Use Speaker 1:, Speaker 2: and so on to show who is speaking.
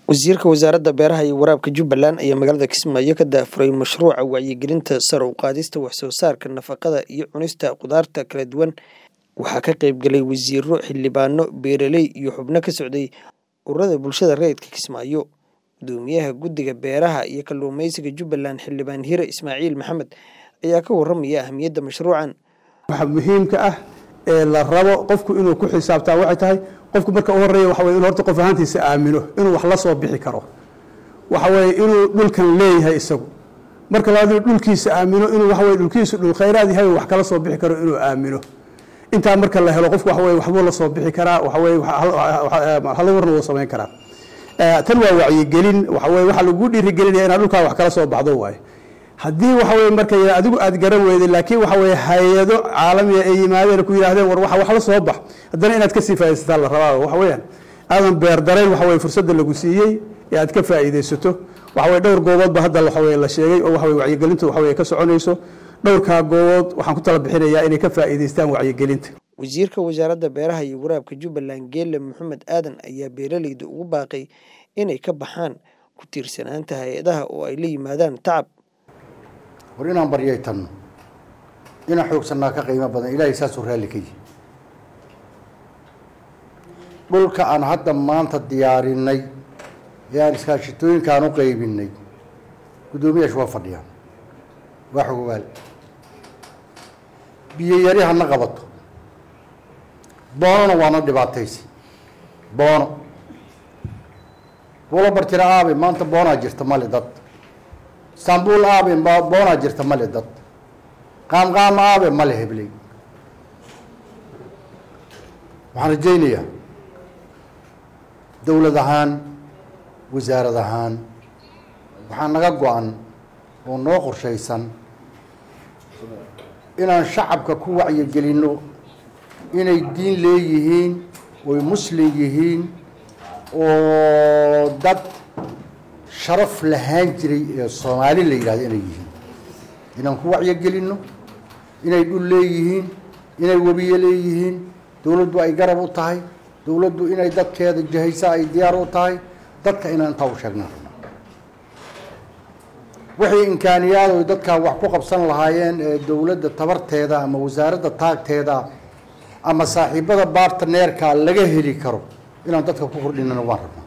Speaker 1: Wasiirka Wasaaradda Beeraha iyo Waraabka Jubbaland ayaa magaalada Kismaayo ka daahfuray mashruuca wacyigelinta sare u qaadista wax soo saarka nafaqada iyo cunista khudaarta kala duwan. Waxaa ka qayb galay wasiirro, xildhibaano, beeraley iyo xubno ka socday ururada bulshada rayidka Kismaayo. Guddoomiyaha Guddiga Beeraha iyo Kalluumeysiga Jubbaland Xildhibaan Hire Ismaaciil Maxamed ayaa ka warramaya ahmiyadda mashruucan.
Speaker 2: waxa muhiimka ah ee la rabo qofku inuu ku xisaabtaa waxay tahay qofku marka u horeeya waxa weye inuu horta qof ahaantiisa aamino inuu wax la soo bixi karo waxa weye inuu dhulkan leeyahay isagu marka labaad inuu dhulkiisa aamino inuu waxa weye dhulkiisu dhul khayraad yahay wax kala soo bixi karo inuu aamino intaa marka la helo qofku waxa weye waxbuu la soo bixi karaa waxa weye hal warna wuu samayn karaa tan waa wacyigelin waxa weye waxaa lagu dhiirigelinaya inaad dhulkaa wax kala soo baxdo waaye haddii waxa weye marka adigu aad garan weyday laakiin waxa weye hay-ado caalamiya ay yimaadeen ku yidhahdeen war waxa wax la soo bax haddana inaad kasii faaidaysataa la rabaa waxa weeyaan aadan beer darayn waxa weye fursadda lagu siiyey ee aad ka faa'iidaysato waxa weye dhowr gooboodba hadda waxa weye la sheegay oo waxa weye wacyigelintu waxa weye ka soconayso dhowrkaa goobood waxaan ku tala bixinayaa inay ka faa'iidaystaan wacyigelinta
Speaker 1: Wasiirka Wasaaradda Beeraha iyo Waraabka Jubbaland Geele Maxamed Aadan ayaa beeraleyda ugu baaqay inay ka baxaan ku tiirsanaanta hay-adaha oo ay la yimaadaan tacab
Speaker 3: war inaan baryaytanno inaan xoogsannaa ka qiimo badan ilaahay saasuu raalli ka yihi dhulka aan hadda maanta diyaarinay ee aan iskaashitooyinkaan u qaybinay guddoomiyaashu waa fadhiyaan waa xogogaal biyo yari hana qabato boonona waana dhibaataysi boono buulo bartira aabe maanta boonaa jirta male dad istanbul aabe boonaa jirta male dad qaamqaam aabe male hebley waxaan rajaynayaa dowlad ahaan wasaarad ahaan waxaa naga go-an oo noo qorshaysan inaan shacabka ku wacyigelinno inay diin leeyihiin oy muslim yihiin oo dad sharaf lahaan jiray ee soomaali la yidhahdo inay yihiin inaan ku wacyigelinno inay dhul leeyihiin inay webiye leeyihiin dowladdu ay garab u tahay dowladdu inay dadkeeda jahaysa ay diyaar u tahay dadka inaan intaa u sheegnaan rabna wixii imkaaniyaad oy dadkaa wax ku qabsan lahaayeen ee dowladda tabarteeda ama wasaaradda taagteeda ama saaxiibada bartneerka laga heli karo inaan dadka ku kordhinana waan rabnaa